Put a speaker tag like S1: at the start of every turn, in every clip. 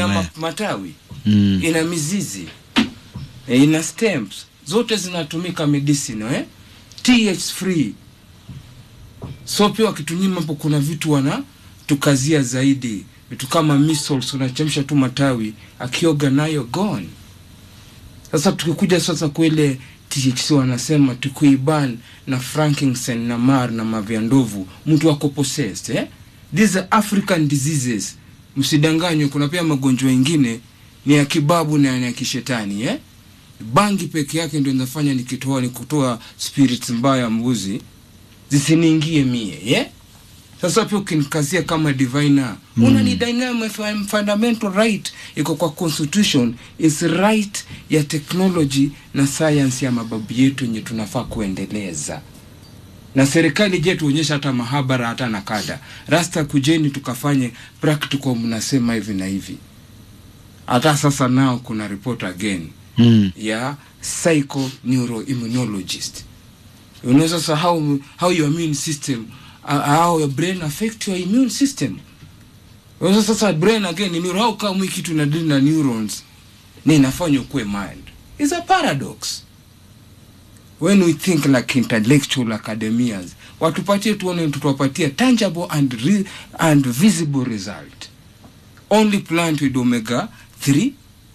S1: ina
S2: mmea.
S1: ma- matawi
S2: Mm.
S1: ina mizizi eh, ina stems zote zinatumika medicinal eh? th free so pia wakitunyima hapo kuna vitu wana tukazia zaidi vitu kama measles unachemsha tu matawi akioga nayo gone sasa tukikuja sasa kwele THC wanasema tukuiban na frankincense na mar na mavyandovu mtu wako possessed eh? these are african diseases msidanganywe kuna pia magonjwa mengine ni ya kibabu na ni ya kishetani eh? bangi peke yake ndio inafanya nikitoa ni kutoa spirits mbaya mbuzi zisiniingie mie yeah? sasa pia ukinikazia kama diviner mm. una ni dynamic fundamental right iko kwa constitution is right ya technology na science ya mababu yetu yenye tunafaa kuendeleza na serikali je tuonyesha hata mahabara hata na kada rasta kujeni tukafanye practical mnasema hivi na hivi hata sasa nao kuna report again
S2: Mm.
S1: ya psychoneuroimmunologist you know sasa how, how your immune system uh, how your brain affect your immune system Unajua sasa brain again ni neuro how come hii kitu inadili na neurons ni inafanya ukuwe mind is a paradox when we think like intellectual academias watupatie tuone tutawapatia tangible and, re, and visible result only plant with omega 3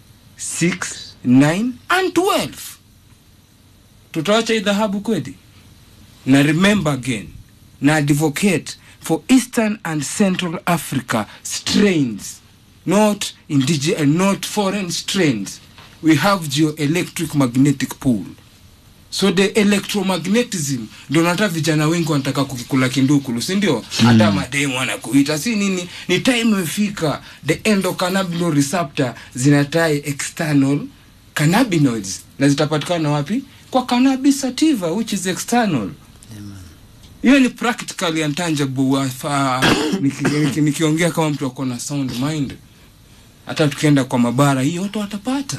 S1: 6 9 and 12 tutawacha hii dhahabu kweli na remember again na advocate for eastern and central africa strains not indige uh, not foreign strains we have geoelectric magnetic pool so the electromagnetism ndio nata vijana wengi wanataka kukikula kindukulu si ndio hata mademu wanakuita si nini ni time imefika the endocannabinol receptor zinatai external cannabinoids na zitapatikana wapi kwa cannabis sativa which is external hiyo ni practically intangible wafa- niki- niki- nikiongea kama mtu ako na sound mind hata tukienda kwa mabara hiyo watu watapata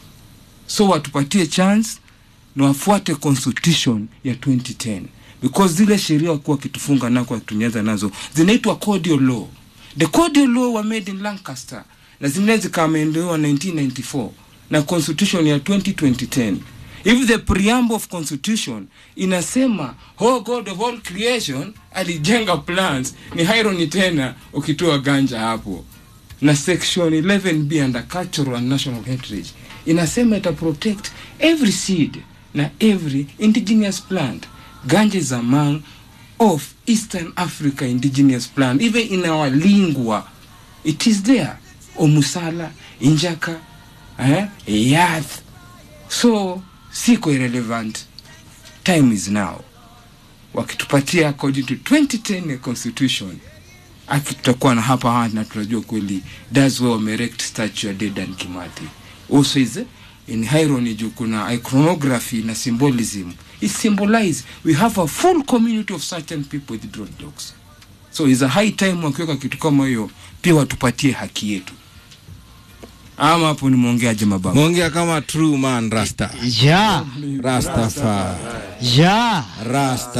S1: so watupatie chance na wafuate constitution ya 2010 because zile sheria wakuwa wakitufunga nako wakitunyaza nazo zinaitwa cordial law the cordial law were made in lancaster na zingine zikaamendewa 1994 na constitution ya 2010 if the preamble of constitution inasema oh god of all creation alijenga plans ni irony tena ukitoa ganja hapo na section 11b under cultural and national heritage inasema ita protect every seed na every indigenous plant ganja is among of eastern africa indigenous plant even in our lingua it is there omusala injaka eh, yath so siko irrelevant time is now wakitupatia according to 2010 constitution aki tutakuwa na hapa hapa na tunajua kweli that's where wamerect statue ya Dedan Kimathi also is in irony juu kuna iconography na symbolism it symbolize we have a full community of certain people with dreadlocks so is a high time wakiweka kitu kama hiyo pia watupatie haki yetu ama hapo nimeongeaje mababu
S2: Mwongea kama true man rasta.
S3: Ja,
S2: Rastafari.
S3: ja.
S2: Rasta